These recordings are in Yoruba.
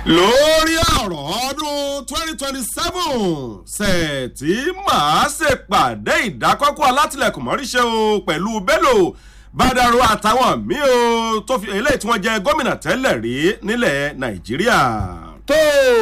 lórí ọ̀rọ̀ ọdún twenty twenty seven ṣètì máa ṣèpàdé ìdákọ́kọ́ alátìlẹ̀kùn mọ́ríṣẹ́ o pẹ̀lú bello bàdàrú àtàwọn míì o tó fi eléyìí tí wọ́n jẹ gómìnà tẹ́lẹ̀ rí nílẹ̀ nàìjíríà. tó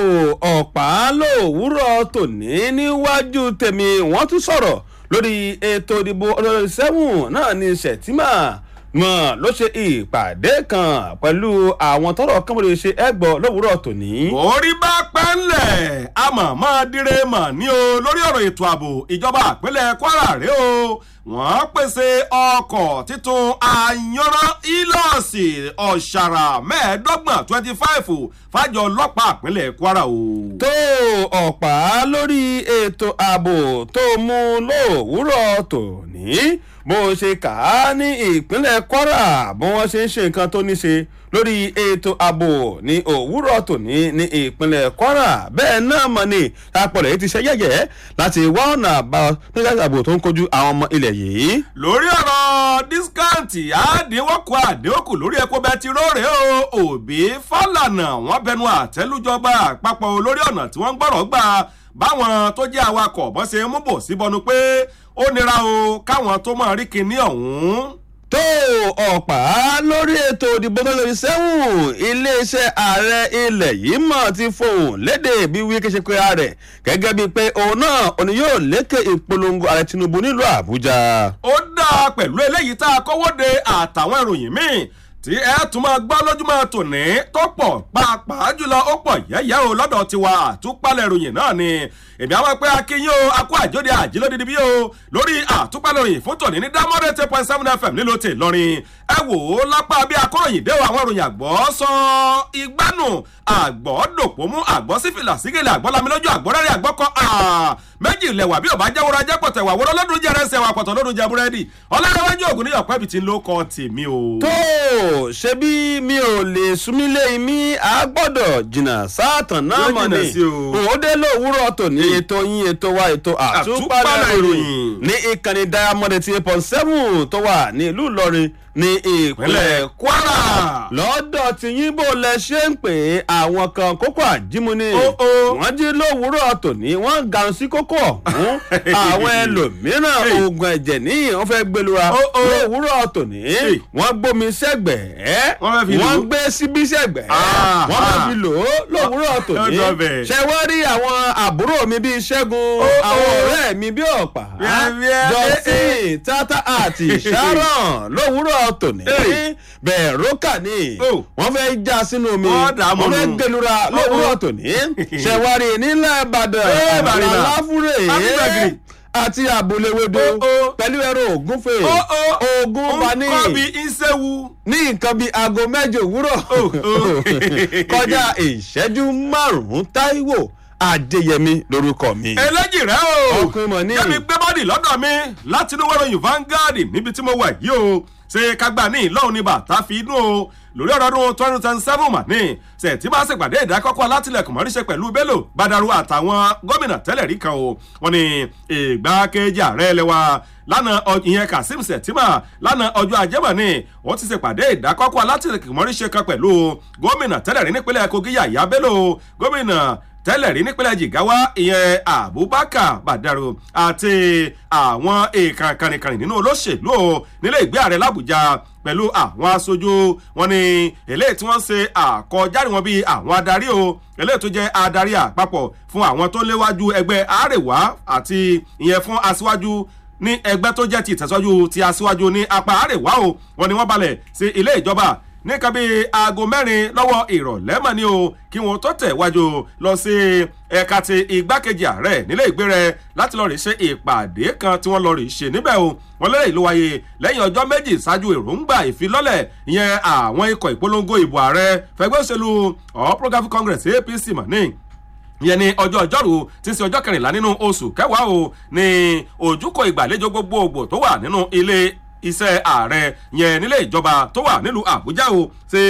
ọ̀pá lòwúrọ̀ tòní níwájú tèmi wọ́n tún sọ̀rọ̀ lórí ètò ìdìbò ọdún sẹ́wọ̀n náà ní sẹ̀tìmà mọ̀ ló ṣe ìpàdé kan pẹ̀lú àwọn tọrọ kánmọ́lé ṣe ẹgbọ́ lówùúrọ̀ tòní. orí bá pẹ́ ńlẹ̀ àmọ́ máa dire mọ̀ ní o lórí ọ̀rọ̀ ètò ààbò ìjọba àpínlẹ̀ kwara rèé o wọ́n pèsè ọkọ̀ títún àyànrán ìlọ́ọ̀sì ọ̀ṣàrà mẹ́ẹ̀ẹ́dọ́gbọ̀n twenty five fájọ ọlọ́pàá àpínlẹ̀ kwara o. tó ọ̀pá lórí ètò ààbò tó mú lówùúrọ̀ tòní bó ṣe kà á ní ìpínlẹ̀ kwara bí wọ́n ṣe ń ṣe nǹkan tó ní ṣe lórí ètò ààbò ní òwúrọ̀ tòní ní ìpínlẹ̀ kwara bẹ́ẹ̀ náà mọ̀ ní àpọ̀lẹ̀ yìí ti ṣe yẹ̀yẹ́ láti wá ọ̀nà àbáyọ nígbà ààbò tó ń kojú àwọn ọmọ ilẹ̀ yìí. lórí ọ̀rọ̀ dískáǹtì àdínwókù àdínwókù lórí epo bẹtiróòrè o òbí fàlànà wọn bẹnu àtẹlújọba àpapọ̀ lórí ọ̀nà tí wọ́n ń gbọ́rọ̀ gbà báwọn tó jẹ́ awakọ̀ bọ́n ṣe mú bò síbọnú pé ó nira o káwọn tó máa rí kinní ọ̀hún tó ọ̀pá lórí ètò ìdìbò tó lórí sẹ́wọ̀n iléeṣẹ́ ààrẹ ilẹ̀ yìí mọ̀ ti fohùn léde bí wíkẹ́ ṣe pé ààrẹ gẹ́gẹ́ bíi pé òun náà òun yóò lékè ìpolongo ààrẹ tinubu nílùú àbújá. ó dáa pẹ̀lú eléyìí tá a kọ́wọ́ de àtàwọn ìròyìn míì tí ẹ tún máa gbọ́ lójúmọ́ tòní tó pọ̀ pàápàá jùlọ ó pọ̀ yẹ́yẹ́ o lọ́dọ̀ tiwa àtúpalẹ̀ ìròyìn náà ni èmi àwọn pé akínyìn o akó àjóde àjílódìdí bí o lórí àtúpalẹ̀ ìròyìn fún tòní ní dámọ́dé ten point seven fm nílò tè lọ́rin ẹ wò ó lápá bí akọ́ròyìn dé o àwọn ìròyìn àgbọ̀ sọ igbánu àgbọ̀ dòpò mú àgbọ̀ sífìlà sígèlè àgbọ̀ lamilójú àgbọ̀ rẹ́rìn àgbọ̀ kọ́ méjì lẹ̀wà bí ọba jẹ́wọ́ra jẹ́ pọ̀tẹ̀ wà wọ́n lọ́dún jẹ́ rẹ́sẹ̀ wà pọ̀tọ̀ lọ́dún jẹ́ búrẹ́dì ọlọ́dúnwájú ògùn ní ọ̀pẹ́ bìtì ló kọ́ tèmi o. tó ṣe bí mi ò lè súnmílé mi a gbọ́dọ̀ jìnnà sáàtàn náà Yóò mọ̀ jìnnà ni sí o. òun dé lówùúrọ̀ tòní ètò yín ètò wa ètò àtúpalẹ̀ Àtúpalẹ̀ ìròyìn ìròyìn. ní ìkànnì diamond eighty eight point seven tó wà ní ìlú ìlọrin ní ìpínlẹ̀ ìpínlẹ̀ kwara. lọ́dọ̀ tí yín bò lẹ ṣe ń pè é àwọn kan kókó àjímúni Ó, ó. wọ́n jí lówùúrọ̀ tòní wọ́n gan sí kókó ọ̀hún àwọn ẹlòmíràn Hey. oògùn ẹ̀jẹ̀ ní wọ́n fẹ́ gbẹlura Ó, ó. lówùúrọ̀ tòní Hey. wọ́n gbómi sẹ́gbẹ̀ẹ́ Wọ́n fẹ́ fi lò ó. wọ́n gbé síbí sẹ́gbẹ̀ẹ́ Ah, wọ́n fẹ́ ah. fi lò ó lówùúrọ̀ tòní Ó dọ̀bẹ̀. ṣe wọ́n rí àwọn àbúrò mi bíi ṣẹ́gun Ó, ó. àwọn ọ̀rẹ́ mi bíi ọ̀pá Bíẹ́, jọ́sìn tata àti sharon lówùúrọ̀ tòní Hey. bẹ́ẹ̀ rókà ni Oh. wọ́n fẹ́ já sínú omi Wọ́n dà á mọ́ wọ́n fẹ́ nù. gbẹlura Oh, lówùúrọ̀ oh. tòní ṣẹ̀wárí nílẹ̀ ìbàdàn Eh, Bàrìbà. aláfúrè Abígbàgìrì. àti àbúléwédò Oh, oh. pẹ̀lú ẹ̀rọ ògúnfè Ó, ó. ogun bani nkọ́ bí ìṣẹ́wu. ní nǹkan bíi aago mẹ́jọ òwúrọ̀ Oh, oh. kọjá ìṣẹ́jú márùn-ún táíwò adéyẹmí lórúkọ mi. eléjì rẹ o Ọkùnrin mọ̀ ní. kẹ́mi gbé bọ́dì lọ́dọ̀ mi láti inú wẹ́rọ̀yìn Vanguard níbi tí mo wà yìí o ṣe kágbá ní ìlọ́run ní bàtà fi inú o lórí ọ̀rọ̀ ọdún twenty twenty seven mà ní ṣètì bá ṣèpàdé ìdákọ́kọ́ alátìlẹ̀kùn mọ́ríṣẹ́ pẹ̀lú bello badaru àtàwọn gómìnà tẹ́lẹ̀ rí kan o wọn ni ìgbákejì ààrẹ ẹlẹ́wà lánàá ọ- ìyẹn kazeem sẹ̀tìmà lánàá ọjọ́ ajẹ́mọ̀ ni wọ́n ti ṣèpàdé ìdákọ́kọ́ alátìlẹ̀kùn mọ́ríṣẹ́ kan pẹ̀lú gómìnà tẹ́lẹ̀ rí nípínlẹ̀ kogi yàyà bello gómìnà tẹ́lẹ̀ rí nípínlẹ̀ jigawa ìyẹn abubakar badaru àti àwọn èèkàn kànìkànì nínú olóṣèlú o nílé ìgbé ààrẹ làbújá pẹ̀lú àwọn aṣojú wọn ni eléyìí tí wọ́n ṣe àkọjáde wọn bíi àwọn adarí o eléyìí tó jẹ́ adarí àpapọ̀ fún àwọn tó léwájú ẹgbẹ́ àrèwá àti ìyẹn fún aṣíwájú ní ẹgbẹ́ tó jẹ́ ti ìtẹ̀síwájú ti aṣíwájú ní apá àrèwá o wọn ni wọ́n balẹ̀ sí ilé ìjọba nìkan bíi aago mẹ́rin lọ́wọ́ ìrọ̀lẹ́ mọ̀ ni o kí wọ́n tó tẹ̀ wájú lọ sí ẹ̀ka ti igbákejì ààrẹ nílé ìgbé rẹ láti lọ́ọ́ rí ṣe ìpàdé kan tí wọ́n lọ́ọ́ rí ṣe níbẹ̀ o wọ́n lẹ́yìn ló wáyé lẹ́yìn ọjọ́ méjì ṣáájú èròǹgbà ìfilọ́lẹ̀ ìyẹn àwọn ikọ̀ ìpolongo ìbò ààrẹ fẹgbẹ́ òṣèlú all progressives congress apc mọ̀ ní ìyẹn ní ọjọ́ ọjọ́rú tí ń ṣe ọjọ́ kẹrìnlá nínú oṣù kẹwàá o ní ojúkọ ìgbàlejò gbogbogbò tó wà nínú ilé iṣẹ́ ààrẹ yẹn nílé ìjọba tó wà nílùú àbújá o ṣe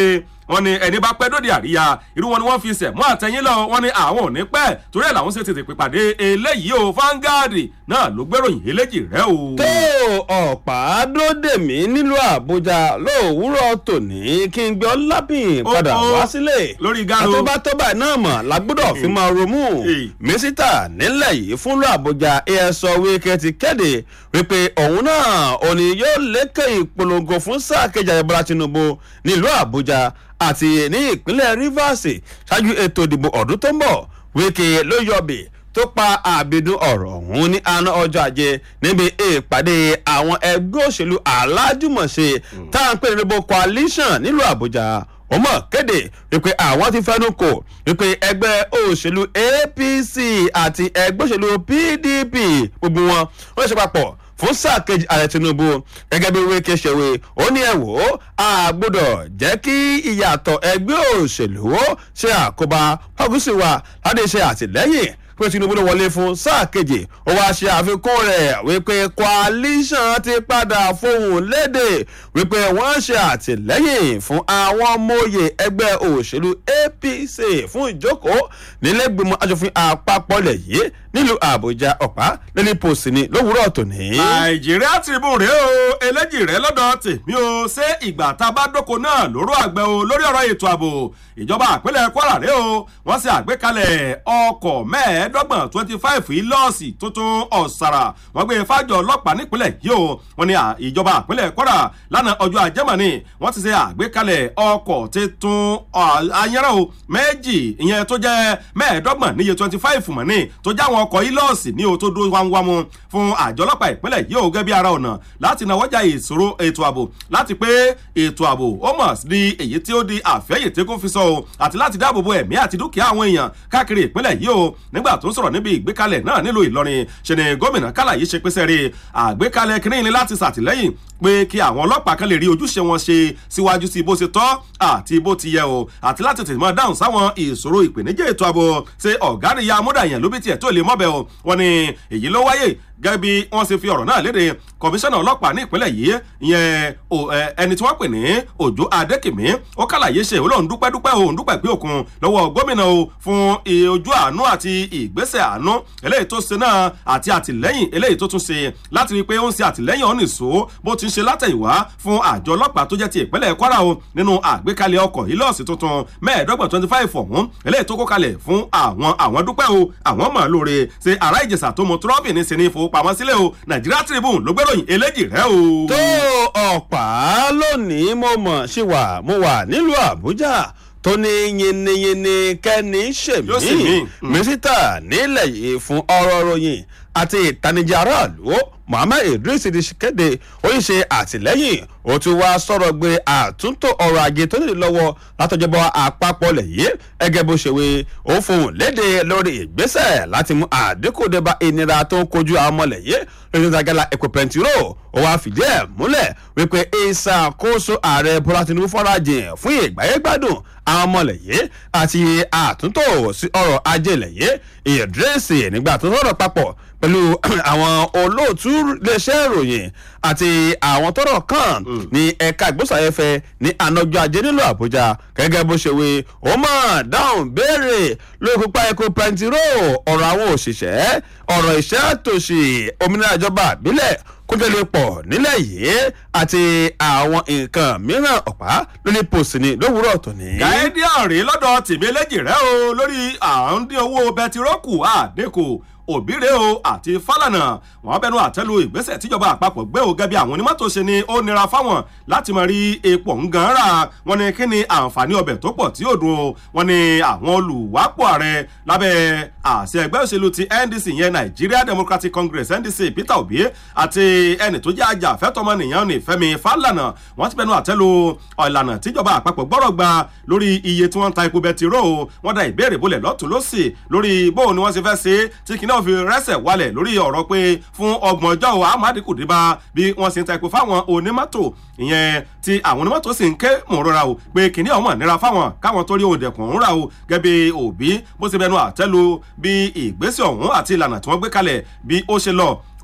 wọ́n ní ẹni bá pẹ́ dóde àríyá irú wọn ni wọ́n fi sẹ̀mú àtẹ̀yìn lọ wọ́n ní àwọn ò ní pẹ́ torí ẹ̀ làwọn ṣe tètè pèpàdé eléyìí o Vanguard náà ló gbéròyìn eléjì rẹ o. tó ọ̀pá dóde mí nílùú àbújá lówùúrọ̀ tòní kí n gbé ọlábìn padà Ó, ó, wá sílé lórí garo. àtúbátọ́bà náà mọ̀ lágbọ́dọ̀ fi máa romú Èyí. mísítà nílẹ̀ yìí fúnlọ àbújá ẹ̀sọ́ wíkẹ́ ti kéde wípé òun náà òní yóò lékè ìpolongo fún sáà kejì àyẹ̀bọ́lá tinubu nílùú àbújá àti ní ìpínlẹ̀ rivers ṣáájú ètò ìdìbò ọdún tó ń bọ̀ wíkẹ́ ló yọ̀bì tó pa àbìdún ọ̀rọ̀ ọ̀hún ní àná ọjọ́ ajé níbi ìpàdé àwọn ẹgbẹ́ òṣèlú alájùmọ̀ṣe tá à ń pè ní rainbow coalition nílùú àbújá ó mọ̀ kéde wípé àwọn ti fẹ́nu kò wípé ẹgbẹ́ òṣèlú apc àti ẹgbẹ́ òṣèlú pdp gbogbo wọn wọ́n ṣe papọ̀ fún sáà kejì ààrẹ tinubu gẹ́gẹ́ bí wíkẹ́ ṣèwé ó ní ẹ̀ wò ó a gbọ́dọ̀ jẹ́ kí ìyàtọ̀ ẹgbẹ́ òṣèlú ṣe àkóbá fagúsì wa láti ṣe àtìlẹ́yìn pé tinubu ló wọlé fún sáà kejì ó wáá ṣe àfikún rẹ̀ wípé coalition ti padà fohùn léde wípé wọ́n ṣe àtìlẹ́yìn fún àwọn ọmọoyè ẹgbẹ́ òṣèlú apc fún ìjókòó nílẹ̀gbìmọ̀ asòfin àpapọ̀ lẹ̀ yìí nílùú àbújá ọ̀pá lẹ́ni pòsì ni lówùúrọ̀ tòní. nàìjíríà tribune rèé o eléjì rẹ lọ́dọ̀ tèmi o ṣé ìgbà tá a bá dóko náà lóró àgbẹ̀ o lórí ọ̀rọ̀ ètò ààbò ìjọba àpilẹ̀ kwara rèé o wọ́n ṣe àgbékalẹ̀ ọkọ̀ mẹ́ẹ̀ẹ́dọ́gbọ̀n twenty five ìlọ́ọ̀sì tuntun ọ̀sàrà wọ́n gbé fájọ ọlọ́pàá nípínlẹ̀ yìí o wọ́n ní à- ìjọba àpilẹ̀ kwara lánàá ọjọ́ ajẹ́mọ̀ni wọ́n ti ṣe àgbékalẹ̀ ọkọ̀ tuntun ayẹ́rẹ́ o méjì ìyẹn tó jẹ́ mẹ́ẹ̀ẹ́dọ́gbọ̀n níye twenty five mọ̀ ní tó jẹ́ àwọn ọkọ̀ ìlọ́ọ̀sì ní o tó dúró wámúwámú fún àjọ ọlọ́pàá ìpínlẹ̀ yìí o gẹ́gẹ́ bí ara ọ̀nà láti náwọ́jà ìṣòro ètò ààbò láti pé ètò ààbò ó mọ̀ di èyí tí ó di àfẹ́yè kó fi sọ o àti láti dáàbò bo ẹ̀mí àti dúkìá àwọn èèyàn káàkiri ìpínlẹ̀ yìí o nígbà tó ń sọ̀rọ̀ níbi ìgbékalẹ̀ náà nílùú ìlọrin ṣe ni gómìnà kálàyé ṣe pèsè rí àgbékalẹ̀ kínní ni láti ṣàtìlẹ́yìn pé kí àwọn ọlọ́pàá kan lè rí ojúṣe wọn ṣe síwájú sí bó ṣe tọ́ àti bó ti yẹ o àti láti tètè máa dáhùn sáwọn ìṣòro ìpèníjà ètò ààbò ṣe ọ̀gáàríyá amúdàyàn ló bí tiẹ̀ tó lè mọ́bẹ̀ o wọn ni èyí ló wáyé gẹ́gẹ́ bí wọ́n ṣe fi ọ̀rọ̀ náà léde kọmíṣánná ọlọ́pàá ní ìpínlẹ̀ yìí ìyẹn o- ẹ, ẹni tí wọ́n pè ní òjò adékèmí ó kàlàyé ṣe òun lòun dúpẹ́ dúpẹ́ òun dúpẹ́ pé òkun lọ́wọ́ gómìnà o fún i- ojú àánú àti ìgbésẹ̀ àánú eléyìí tó ṣe náà àti àtìlẹ́yìn eléyìí tó tún ṣe láti rí i pé ó ń ṣe àtìlẹ́yìn ọ̀nì ìṣó bó ti ń ṣe látẹ̀yìnwá fún àjọ ọlọ́pàá tó jẹ́ ti ìpínlẹ̀ kwara o nínú àgbékalẹ̀ ọkọ̀ ìlọ́ọ̀sì tuntun mẹ́ẹ̀ẹ́dọ́gbọ̀n twenty five ọ̀hún eléyìí tó kó kalẹ̀ fún àwọn àwọn dúpẹ́ o àwọn mọ̀ lóore ṣe ará ìjẹsà tó mọ trọ́bì ní sinmi ìfowópamọ́ sílẹ̀ o nàìjíríà tribune ló gbéròyìn eléjì rẹ o. tó ọ̀pá lónìí mo mọ̀ sí wà mo wà nílùú àbújá tó ní yinniyinni kẹ́ni Yóò sì ṣèmí mí. Mm. mísítà nílẹ̀ yìí fún ọ̀rọ̀ ròyìn àti ìtanijí aráàlú muhammed idris ti kéde ó ń ṣe àtìlẹ́yìn ó tún wá sọ̀rọ̀ gbé àtúntò ọrọ̀ ajé tó nílò lọ́wọ́ látọjọbọ àpapọ̀ lẹ̀ yìí ẹgẹ́ bó ṣe wé ó fohùn léde lórí ìgbésẹ̀ láti mú àdínkù débà ìnira tó ń kojú àwọn ọmọlẹ̀ yìí lórí ìtajàlá epo pẹntiró ó wá fìdí ẹ̀ múlẹ̀ wípé ìṣàkóso ààrẹ bọ́lá tinubu fọ́nrajìn fún ìgbáyégbádùn àwọn ọmọlẹ̀ yìí àti àtúntò sí ọrọ̀ ajé lẹ̀ yìí ìdírẹ́sì nígbà tó sọ̀rọ̀ papọ̀ pẹ̀lú àwọn olóòtú iléeṣẹ́ ìròyìn àti àwọn tọrọ kan ní ẹ̀ka ìgbésàyẹ̀fẹ̀ ní ànájọ ajé nílùú àbújá gẹ́gẹ́ bó ṣe wí ó mọ̀ dáhùn béèrè lórí pípa epo pẹntiró ọ̀rọ̀ àwọn òṣìṣẹ́ ọ̀rọ̀ iṣẹ́ tòṣì òmìnira ìjọba àbílẹ̀ kójọlẹ̀ pọ̀ nílẹ̀ yìí àti àwọn nǹkan mìíràn ọ̀pá lórí pòsì ní lówùúrọ̀ tòní. gáídì ọ̀rẹ́ lọ́dọ̀ tèmi eléjì rẹ o lórí à ń dín owó bẹtirókù àdínkù òbíre o àti fálànà wọn bẹnu àtẹlu ìgbésẹ̀ tíjọba àpapọ̀ gbé o gẹ́bí àwọn onímọ́tò ṣe ni ó nira fáwọn láti mọ rí epo ńgan rà wọn ni kí ni àǹfààní ọbẹ̀ tó pọ̀ tí ó dùn o wọn ni àwọn olùwápò ààrẹ lábẹ́ àṣẹ ẹgbẹ́ òṣèlú ti ndc yẹn nigeria democratic congress ndc peter obi àti ẹni tó jẹ́ ajàfẹ́tọ̀mọnìyàn ní fẹ́mi fálànà wọ́n ti bẹnu àtẹ́lu ìlànà tíjọba àpapọ̀ gbọ́rọ̀ gba lórí iye tí wọ́n ń ta epo bẹtiró o wọ́n da ìbéèrè bolẹ̀ lọ́tún lọ́sì lórí bóun ni wọ́n ṣe fẹ́ ṣe é tí kìnìún fi rẹ́sẹ̀ wálẹ̀ lórí ọ̀rọ̀ pé fún ọgbọ̀n ọjọ́ o amadi kò dé bá bí wọ́n ṣe ń ta epo fáwọn onímọ́tò ìyẹn tí àwọn onímọ́tò sì ń ké mọ̀rọ̀ra o pé kìnìún ọmọ nira fáwọn káwọn tó rí òdẹ̀kùn ń rà o gẹ́bí òbí bó ṣe bẹnu àtẹ́lu bí ìgbésẹ̀ ọ̀hún àti ìlànà tí wọ́n gbé kalẹ̀ bí ó ṣe lọ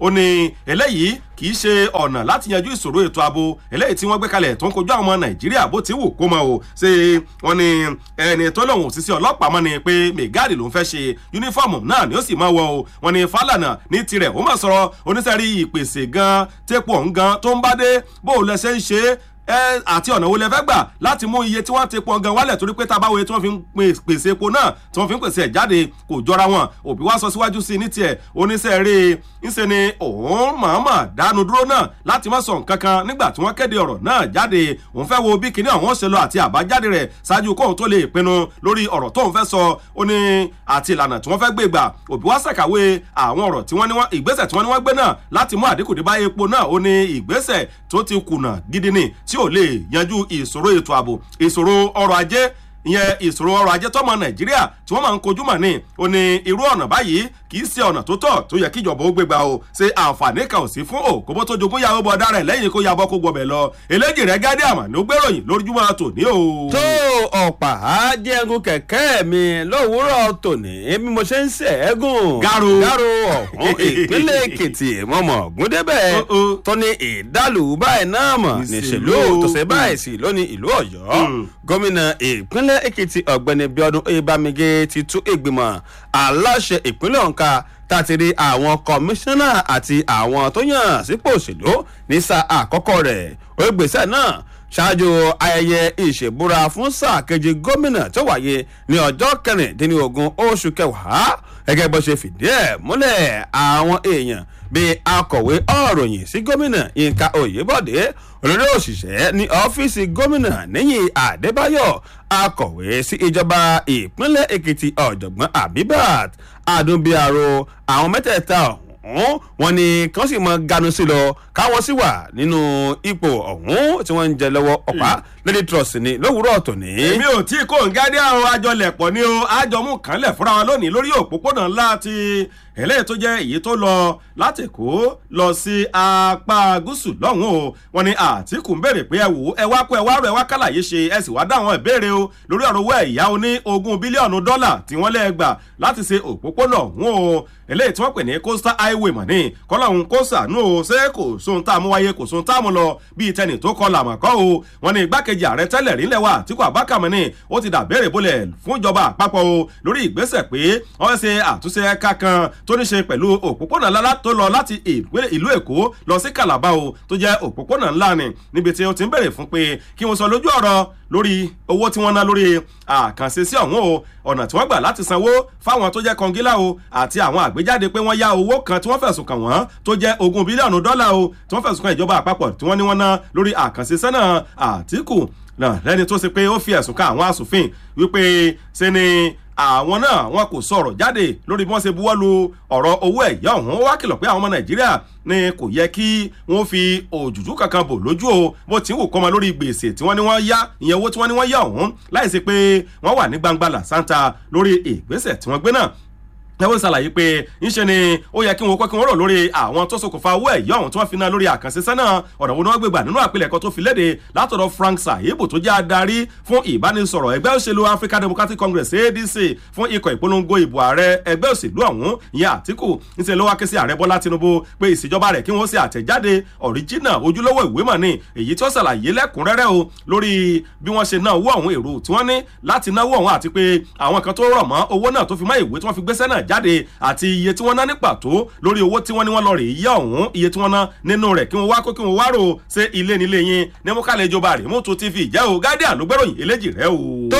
ó ní eléyìí kì í ṣe ọ̀nà láti yanjú ìṣòro ètò ààbò eléyìí tí wọ́n gbé kalẹ̀ tó ń kojú àwọn ọmọ nàìjíríà bó ti wù kó mọ o ṣe wọn ni ẹni tó lòun òṣìṣẹ́ ọlọ́pàá mọ́ ni pé mẹgáàdì ló ń fẹ́ ṣe yúnífọ́ọ̀mù náà ni ó sì máa wọ o wọn ni fálànà ní tirẹ̀ ó máa sọ̀rọ̀ oníṣẹ́rí ìpèsè gan tẹ́pọ̀ ń gan tó ń bá dé bó o lẹ ṣe ń ṣe é ẹ àti ọ̀nà wo lẹ fẹ́ gbà láti mú iye tí wọ́n ti pọn gan wálẹ̀ torí pé tábàwọ̀ tí wọ́n fi ń pèsè epo náà tí wọ́n fi ń pèsè ẹ̀ jáde kò jọra wọn òbí wa sọ síwájú sí i ní tiẹ̀ oníṣẹ́ eré ńṣe ni òun mọ̀ọ́mọ̀ dánu dúró náà láti má sọ nǹkan kan nígbà tí wọ́n kéde ọ̀rọ̀ náà jáde òun fẹ́ wo bí kinní àwọn ṣe lọ àti àbájáde rẹ̀ ṣáájú kóun tó lè pinnu lórí ọ̀rọ̀ tóun fẹ́ sọ ó ní àti ìlànà tí wọ́n fẹ́ gbé gbà òbí wa ṣàkàwé àwọn ọ̀rọ̀ tí wọ́n ní wọ́n ìgbésẹ̀ tí wọ́n ní wọ́n gbé náà láti mú àdínkù dé bá epo náà ó ní ìgbésẹ̀ tó ti kùnà gidi ni tí ò lè yanjú ìṣòro ètò ààbò ìṣòro ọrọ̀ ajé ìyẹn ìṣòro ọrọ̀ ajé tọmọ nàìjíríà tí wọ́n máa ń kojú mọ̀ ní o ní irú ọ̀nà báyìí kì í ṣe ọ̀nà tó tọ́ tó yẹ kíjọba ó gbégbá o ṣe àǹfààní kan ò sí fún òkóbó tó jogún yàwó bọ̀ dára ẹ̀ lẹ́yìn kó yabọ́ kó gbọbẹ̀ lọ eléjì rẹ̀ gádé àmà ló gbéròyìn lójúmọ́ tòní o. tó ọ̀pá jẹ́gun kẹ̀kẹ́ mi lówùúrọ̀ tòní bí mo ṣe ń ṣẹ́gun. Garo. garo ọ̀hún ìpínlẹ̀ èkìtì mọ̀mọ́ gúndébẹ̀ Oh, oh. tó ní ìdálù báyìí náà mọ̀ Ìṣèlú. níṣèlú tó ṣe báyìí sí lónìí ìlú ọ̀yọ́ Mm. gómìnà ìpínlẹ̀ èkìtì ọ̀gbẹ́ni bíọ́dún oyèbámigé ti tú ìgbìmọ̀ aláṣẹ ìpínlẹ̀ ọ̀ǹkà tàtìrí àwọn kọmíṣánná àti àwọn tó yàn sípò òṣèlú ní sáà àkọ́kọ́ rẹ̀ ó gbèsè náà ṣáájú ayẹyẹ ìṣèbúra fún sáà kejì gómìnà tó wáyé ní ọjọ́ kẹrìndínlógún oṣù kẹwàá gẹ́gẹ́ bó ṣe fìdí ẹ̀ múlẹ̀ àwọn èèyàn bíi akọ̀wé ọ̀ròyìn sí gómìnà yínká oyèbọ̀dé olórí òṣìṣẹ́ ní ọ́fíìsì gómìnà níyìn àdébáyọ̀ akọ̀wé sí ìjọba ìpínlẹ̀ èkìtì ọ̀jọ̀gbọ́n abibat adúnbíàrò àwọn mẹ́tẹ̀ẹ̀ta ọ̀hún wọn ni kàn sì mọ ganu sí lọ káwọn sì wà nínú ipò ọ̀hún tí wọ́n ń jẹ lọ́wọ́ ọ̀pá lady trust ni lówùúrọ̀ tòní. èmi ò tí kò ń gádé àwọn àjọlẹ̀pọ̀ ni o àjọmú kanlẹ̀ fúnra wọn lónìí lórí òpópónà ńlá ti eléyìí tó jẹ́ èyí tó lọ láti kó lọ sí apá gúúsù lọ́hùn o wọn ni àtìkù ń béèrè pé ẹ wò ó ẹ wá kó ẹ wá rọ ẹ wá kàlàyé ṣe ẹ sì wá dá àwọn ìbéèrè o lórí ọ̀rọ̀ owó ẹ̀yá o ní ogún bílíọ̀nù dọ́là tí wọ́n lẹ́ẹ̀gbà láti ṣe òpópónà ọ̀hún o eléyìí tí wọ́n pè ní coastal highway mọ̀ ní kọ́lọ́hún kó sànú o ṣé kò sóhun tá a mú wáyé kò sóhun tá a mú lọ bíi tẹnì tó kọ làmọ̀kọ́ o wọn ni igbákejì ààrẹ tẹ́lẹ̀ rí lẹ́wà Àtíkù Abubakar mọ̀ ní ó ti dàbẹ̀rẹ̀ bolẹ̀ fún ìjọba àpapọ̀ o lórí ìgbésẹ̀ pé wọ́n ṣe àtúnṣe ẹ̀ka kan tó ní ṣe pẹ̀lú òpópónà ńlá tó lọ láti ìpínlẹ̀- ìlú Èkó lọ sí Calabar o tó jẹ́ òpópónà ńlá ni níbi tí ó ti ń bèrè fún pé kí wọ́n sọ lójú ọ̀rọ̀ lórí owó tí wọ́n ná lórí àkànṣe sí ọ̀hún o ọ̀nà tí wọ́n gbà láti sanwó fáwọn tó jẹ́ kọngílá o àti àwọn àgbéjáde pé wọ́n yá owó kan tí wọ́n fẹ̀sùn kàn wọ́n tó jẹ́ ogún bílíọ̀nù dọ́là o tí wọ́n fẹ̀sùn kàn ìjọba àpapọ̀ tí wọ́n ní wọ́n ná lórí àkànṣe sẹ́nà Àtíkù náà lẹ́ni tó ṣe pé ó fi ẹ̀sùn kan àwọn asòfin wípé ṣe ni àwọn náà wọn kò sọ̀rọ̀ jáde lórí bí wọ́n ṣe buwọ́ lu ọ̀rọ̀ owó ẹ̀yá ọ̀hún wá kìlọ̀ pé àwọn ọmọ nàìjíríà ni kò yẹ kí wọ́n fi òjòjú kankan bò lójú o bó ti ń wò kọ́mọ lórí gbèsè tí wọ́n ní wọ́n yá ìyẹn owó tí wọ́n ní wọ́n yá ọ̀hún láì sí pé wọ́n wà ní gbangba làṣántà lórí ìgbésẹ̀ tí wọ́n gbé náà ẹwọ́n ṣàlàyé pé ńṣe ni ó yẹ kí wọn kọ́ kí wọ́n rò lórí àwọn tó ṣokùnfà owó ẹ̀yọ́ ọ̀hún tí wọ́n fi ná lórí àkànṣe sẹ́nà ọ̀nà wo ni wọ́n gbé gbà nínú àpilẹ̀kọ tó fi léde látọ̀dọ̀ Frank Sahibu tó jẹ́ adarí fún ìbánisọ̀rọ̀ ẹgbẹ́ òṣèlú African Democratic Congress ADC fún ikọ̀ ìpolongo ìbò ààrẹ ẹgbẹ́ òṣèlú ọ̀hún ìyẹn Àtíkù ńṣe ló wá ké sí ààrẹ Bọ́lá Tinubu pé ìṣèjọba rẹ̀ kí wọ́n ṣe àtẹ̀jáde ọ̀ríjínà ojúlówó ìwé mọ̀ ni èyí tó ṣàlàyé lẹ́kùnrẹ́rẹ́ o lórí bí wọ́n ṣe ná owó ọ̀hún èrò tí wọ́n ní láti náwó ọ̀hún àti pé àwọn kan tó rọ̀ mọ́ owó náà tó fi mọ́ ìwé tí wọ́n fi gbéṣẹ́ náà jáde àti iye tí wọ́n ná ní pàtó lórí owó tí wọ́n ní wọ́n lọ rè yá ọ̀hún iye tí wọ́n ná nínú rẹ̀ kí wọ́n wá kó kí wọ́n wá rò ṣe ilé nílé yín ní mú kálẹ̀ ìjọba rẹ̀ mú tún tv jẹ́ o Guardian ló gbẹ́ròyìn eléjì rẹ̀ o. tó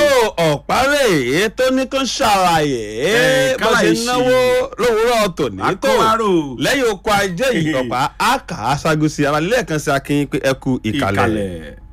ọ̀párẹ̀ tó ní kó ṣàlàyé Ẹ, bó ṣe kálàyé ṣe. náwó lówùúrọ̀ tòní tó Akọ́wárò. lẹ́yìn oko ajé yìí ọ̀pá àkà aṣáájú sí ara lẹ́ẹ̀kan sí akin pé ẹ kú ìkàlẹ̀. ìkàlẹ̀.